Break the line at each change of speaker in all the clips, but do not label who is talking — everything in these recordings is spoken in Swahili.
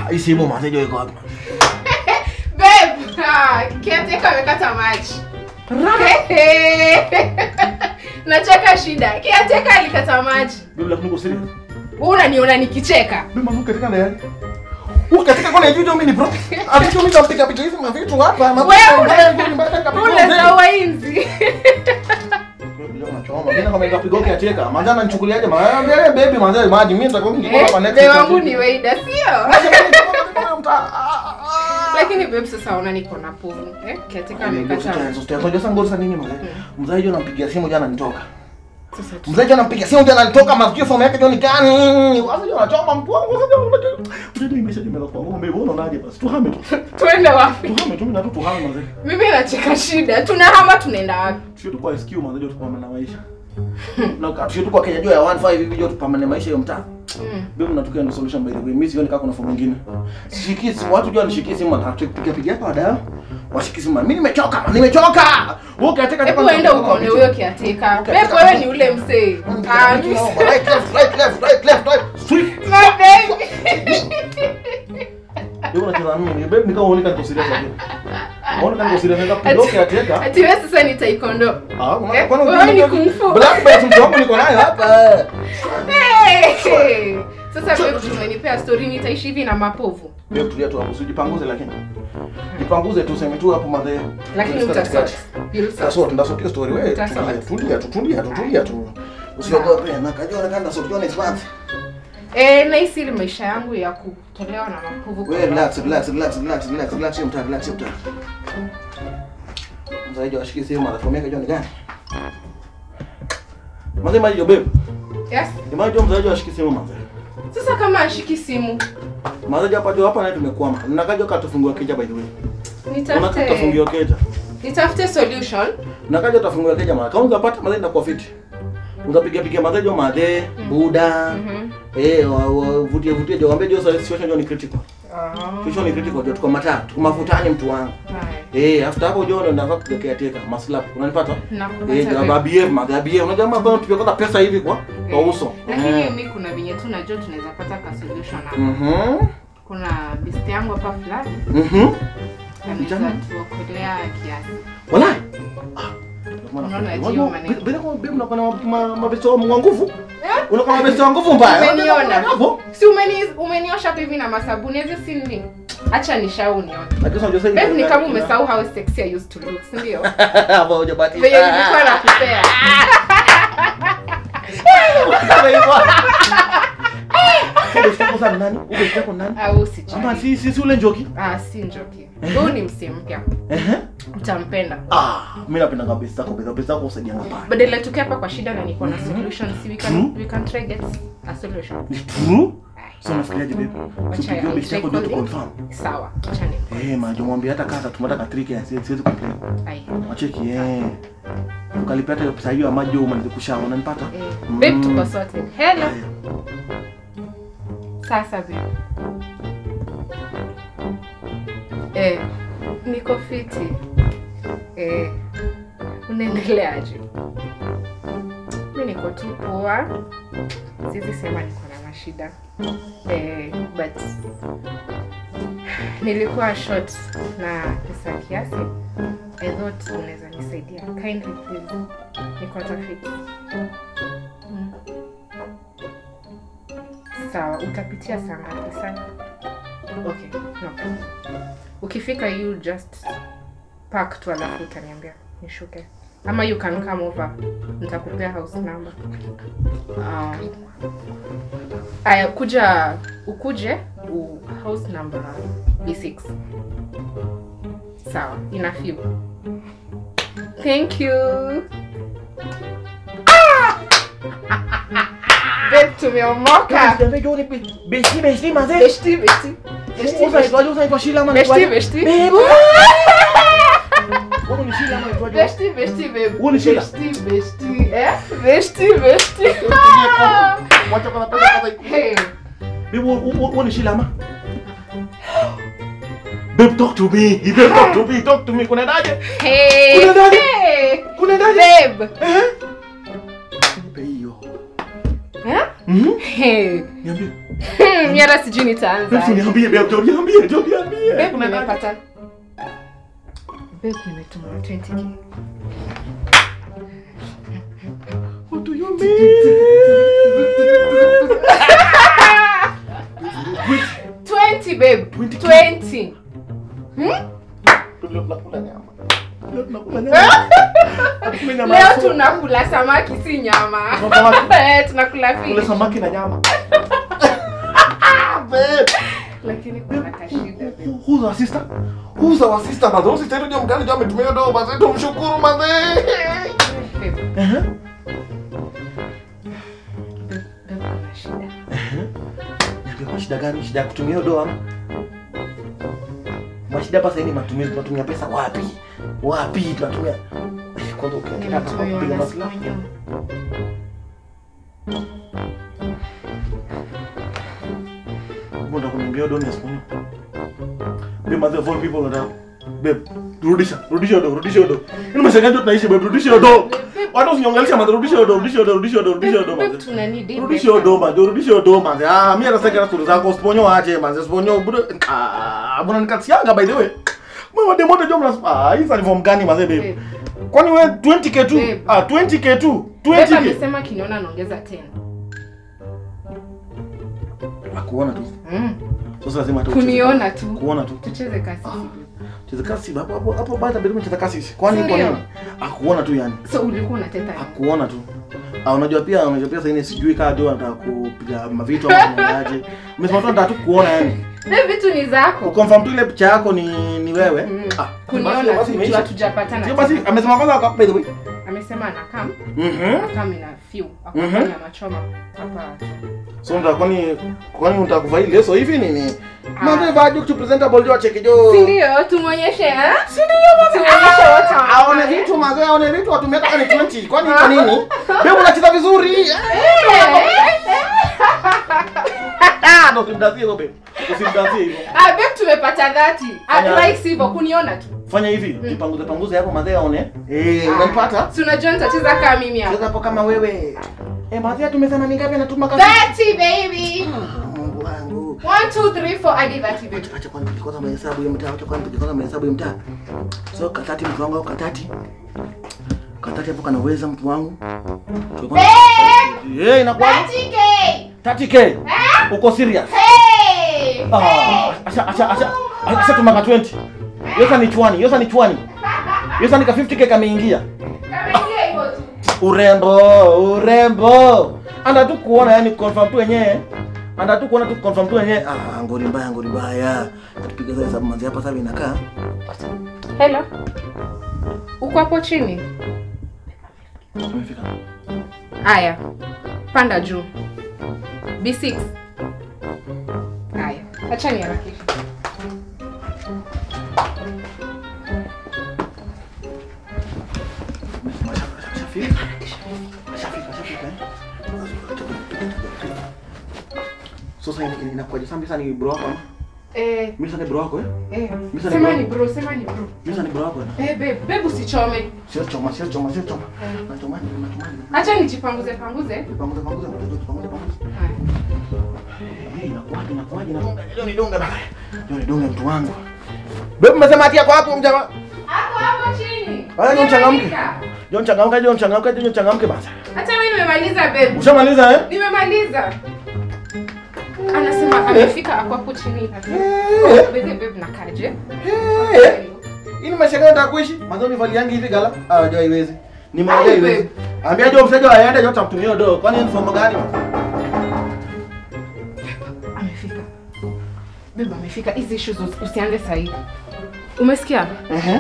hii simu mazejo iko wapi?
Babe, ah, caretaker amekata maji. Nacheka shida. Caretaker alikata maji.
Bibi lakini uko serious?
Wewe unaniona nikicheka.
Bibi manu katika ndani. Huko katika kona hiyo mimi ni bro. Alicho mimi napiga picha hizi mavitu hapa.
Wewe una- Ule wa inzi.
Manjana nichukuliaje? Maana baby manjana maji mimi nitakuwa ningekuwa hapa
Eh,
next.
babe wangu ni Weida, sio? Lakini babe sasa ona niko na povu. Eh, caretaker amekata.
Mzaji anampigia simu jana nitoka.
Sasa tu-
Mzaji anampigia simu jana nitoka masikio somo yake joni gani? Wazo jana anachoma mtu wangu. Unajua message imetoka kwa ngombe mbona unaje basi? Tuhame tu.
Twende wapi?
Tuhame tu mimi na tu tuhame mzee.
Mimi nacheka shida. Tunahama tunaenda wapi?
Sio tu kwa SQ mzee tupambane na maisha. Na sio tu kwa Kenya juu ya 15 hivi juu tupambane maisha ya mtaa.
Mm.
Bibi mnatukia ndio solution by the way. Mimi sioni kama kuna fomu nyingine. Shiki simu watu jua nishikie simu atapiga piga hapa wadau. Washiki simu. Mimi nimechoka, nimechoka. Wewe katika
Hebu enda ukaone huyo caretaker. Babe wewe ni ule msee. Ah, mimi si-
Right, left, right, left, right, left, right. Sweep.
My baby.
Wewe unacheza na mimi. Babe nikao uone kama serious lakini. Unaona kama serious ndio pigo kiateka.
Ati wewe sasa ni taekwondo.
Ah,
Eh,
unaona
wewe ni kung fu.
Black belt mtu wangu niko nayo hapa.
Hey! Sasa babe tumenipea story nitaishi hivi na mapovu.
Wewe tulia tu hapo, usijipanguze lakini. Jipanguze tu sema tu hapo madhe.
Lakini utasort. You'll sort.
Tasort, ndasort hiyo story wewe.
Utasort.
Tulia, Tulia tu, tulia tu, tulia tu. Usiogope, na kajua na kanda sort John is worth.
Eh, na hii siri maisha yangu ya kutolewa na mapovu.
Wewe relax, relax, relax, relax, relax, relax, mta, relax, mta. Mzaidi washiki sehemu madafomu yake John gani? Mzee maji babe.
Yes.
Imagine mzaidi washiki sehemu mzee.
Sasa kama ashiki simu,
Mzaidi hapa jo hapa naye tumekwama. Nakaja katufungua keja by the way. Unataka
nitafute
tufungiwa keja.
nitafute solution.
Nakaja utafungua keja mara. Kama ungepata madhe na fiti. Utapiga piga madhe jo madhe, buda.
Mhm.
Eh, wa- wa- vutie vutie jo ambie jo sa- situation jo ni critical.
Ah.
Situation ni critical jo tuko mataa, tuko mafutani mtu wangu.
Haya.
Eh, after hapo jo ndo nafaa kutokea teka maslap. Unanipata?
Nakupata
Eh, jo
babe.
babie, madhe abie. Unajua mambo bado tupikota pesa hivi kwa kwa
Eh,
uso.
Lakini
Eh.
mimi kuna venye tu najua tunaweza pata ka solution hapa.
Mhm.
Kuna besti yangu hapa fulani
Mhm.
anaweza
Vijana?
tuokolea kiasi.
Wala.
Unaona hiyo maneno.
Bila kwa bibi unakuwa na ma- mabesto wa nguvu. Unakuwa na mabesto wa nguvu mbaya.
Umeniona?
Hapo.
Si umeni umeniosha hapa hivi na masabuni hizo si nini? Acha nishauniona.
Lakini unajua sasa
Babe ni kama umesahau how sexy I used to look, si ndio?
Hapo hujabaki.
Venye nilikuwa nakupea. Au si
Ama si si si ule njoki.
Ah, si njoki. Huyu ni msee mpya.
Ehe.
Utampenda.
Ah, mimi napenda kabisa zako, besa besa zako usaidia ngapa.
Badala tuke hapa kwa shida na niko na solution, si we can
Mhm.
we can try get a solution.
Ni true? Sasa unafikiriaje babe?
Wacha
Tupigie
ya-
besa yako ndio tu
try
confirm.
Sawa. Acha ni.
Eh, majo mwambie hata kata tumata ka trick ya siwezi siwezi complain.
Ai.
Wacheki eh. Ukalipata hiyo pesa hiyo ya maji umalize kushawa, unanipata?
Eh,
Mm.
Babe tuko sorted. Hello. Sasa babe. Eh, niko fiti. Eh, unaendeleaje? Mi niko tu poa. Siwezi sema niko na mashida. Eh, but nilikuwa short na pesa kiasi. I thought unaweza nisaidia. Kindly please. Niko tafiti. Mm. Sawa, utapitia saa ngapi sana? Okay, no. Ukifika you just park tu alafu utaniambia nishuke. Ama you can come over. Nitakupea house number. Um, aya, kuja ukuje u house number B6. Sawa, ina few. Thank you. Babe, tumeomoka.
Besti besti mazee.
Beshti, beshti. Beshti,
Usa
beshti.
itwaje usa itwa shila ama
Beshti,
itwaje?
beshti.
Babe. Wewe ni shila ama itwaje?
Beshti, beshti, babe.
Wewe ni shila?
Beshti, beshti. Eh? Beshti, beshti.
Wacha kwa pesa kwanza.
Hey.
Babe, wewe ni shila ama? Babe, talk to me. Babe, talk to me. Talk to me. Kunaendaje?
Hey.
Kuna nani?
Hey.
Kunaendaje?
Babe.
Eh? Nipe hiyo.
Eh?
Mhm.
Hey.
Niambie.
Hmm, mi hata sijui nitaanza
Babe, niambie babe, ndio niambie, ndio niambie.
Babe,
Kuna nani?
nimepata Babe, nimetuma 20k
What do you mean?
20 babe
20K?
20 Hmm?
Leo tunakula nyama. Leo tunakula nyama. Tunakula nyama ya
leo
soda.
tunakula samaki si nyama
Tunakula samaki?
Eh, tunakula
Kula
fish
samaki na nyama. Babe.
lakini kuna kashida babe.
Who's our sister? Who's our sister? Maze, huyu sister ndio mgani ndio ametumia dogo maze, tumshukuru maze.
Babe,
Ehe.
babe, babe, kuna shida
Niambie kwa shida gani? Shida ya kutumia hiyo doa ama? Mashida hapa sasa ni matumizi, tunatumia pesa wapi? Wapi tunatumia? Kwanza ukiongea hapa kwa kupiga
Nimetumiwa na
maslahi.
Sponyo.
Mbona kuniambia doa ni asiponyo? Babe, mother of all people wanataka. Babe, rudisha, rudisha do, rudisha do. Ni mashangazi ndio tunaishi babe, rudisha do. Watu usinyongelesha mother, rudisha do, rudisha do, rudisha do, rudisha do
Babe,
mother.
tuna need it
Rudisha
better.
do manze, rudisha do manze. Ah, mimi hata sasa stori zako usiponyo aje manze, usiponyo bro. Ah, bwana nikatianga by the way. Mama demo moto jomla. Ah, hii ni form gani manze babe?
Babe,
Kwani wewe 20k tu?
Babe.
Ah, 20k tu.
babe
20k.
amesema kiniona naongeza 10
Akuona tu.
Mm.
Sasa lazima hata ucheze.
kuniona tu
Kuona tu.
tucheze kasi
Cheza kasi hapo hapo hapo baada bila cheza kasi. Kwani kwa
Ndio.
nini? Akuona tu yani.
so ulikuwa unateta
Akuona tu. Ah, unajua pia unajua pia sasa hivi sijui kama ndio anataka kupiga mavitu ama kunaje. Umesema tu anataka tu kuona yani.
Babe, vitu ni zako
Ukonfirm tu ile picha yako ni ni wewe.
Mm.
Ah,
kuniona
basi- basi
tu
imeisha.
hatujapatana
Sio basi amesema kwanza kwa by the way.
amesema anakam
Mhm.
akam ina few
Mhm.
akafanya machoma hapa
So ndio kwani kwani unataka kuvaa ile leso hivi nini?
Ah.
Mambo vaa tu presentable jo cheke jo.
si ndio tumuonyeshe eh si ndio tumuonyeshe wote
Aone vitu mazee, aone vitu watumia kama ni 20. Kwani kwa nini? Wewe unacheza vizuri. Ah, ndio usimdazie hivyo babe. Usimdazie hivyo.
ah babe tumepata 30
Fanya-
advice hivyo kuniona tu
Fanya hivi, jipanguze panguze hapo mazee aone. Eh, unanipata?
si unajua nitacheza kama mimi hapa
Cheza hapo kama wewe. Eh, mazee tumesema ni ngapi anatuma kazi?
30 baby
Mungu wangu.
1 2 3 4 hadi 30 baby
Acha kwanza nipige kwanza mahesabu ya mtaa, acha kwanza nipige kwanza mahesabu ya mtaa. So katati mtu wangu au katati. Katati hapo kanaweza mtu wangu.
babe
Eh, inakuwa
30k
30k. Uko serious?
hey
Ah, acha acha acha. Acha tumaka 20. Yosa ni chwani, yosa ni chwani. Yosa ni ka 50k kameingia.
Kameingia hivyo tu
Urembo, urembo. Anda tu kuona yani confirm tu wenyewe. Anda tu kuona tu confirm tu wenyewe. Ah, ngori mbaya, ngori mbaya. Tupiga sasa hesabu manzi hapa sasa inakaa.
hello uko hapo chini
Tumefika.
haya panda juu b6 haya acha niharakishe
Ashafika. Ashafika, ashafika. Sasa ina- inakuwaje? Sasa Misa ni bro wako ama?
eh
Misa ni bro wako eh?
eh
Misa ni
sema
bro.
ni bro sema ni bro
Misa ni bro wako eh?
eh babe babe usichome
Sio choma, sio choma, sio choma.
Eh.
Nachoma, nachoma.
acha nijipanguze panguze
Panguza, panguza, panguza, panguza, panguza.
haya
Eh, inakuwaje, inakuwaje, inakuwaje? Leo ni dunga baba. Leo ni dunga mtu wangu. Bebe umesema ati yako hapo mjama.
hapo hapo chini
Haya, ni mchangamke.
Nimefika.
John changamka, John changamka, John changamke basi.
hata mimi nimemaliza babe
Ushamaliza eh?
nimemaliza anasema amefika ako hapo chini
Eh.
babe babe nakaje
Eh. Hii ni maisha gani nataka kuishi? Mwanzo nivaliangi hivi gala. Ah, unajua haiwezi. Ni moja
Ai,
haiwezi.
babe.
Ambia John msaje aende John tamtumia do. Kwani ni fomu gani?
amefika babe amefika hizi issues usi- usianze sahii umesikia
Ehe.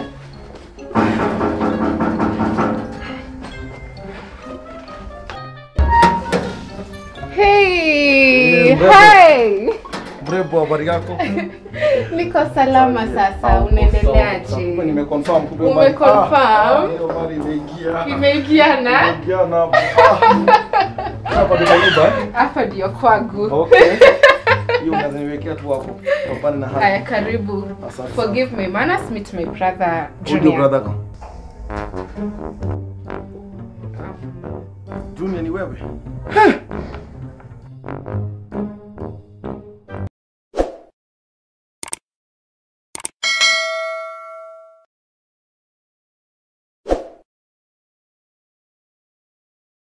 hey
Eh, mrembo.
hi
Mrembo habari yako?
niko salama sasa unaendeleaje
Nimeconfirm kumbe
Umeconfirm?
Ah, hiyo mali imeingia.
imeingiana
Imeingia na hapo. Ah. Hapa ndio nyumba eh?
hapa ndio kwangu
Okay. Hiyo unaweza niwekea tu hapo. Tupane na
haya
hapa.
karibu
Asante.
forgive me manners meet my brother
Ndio
junior
brother yako. Junior ni wewe?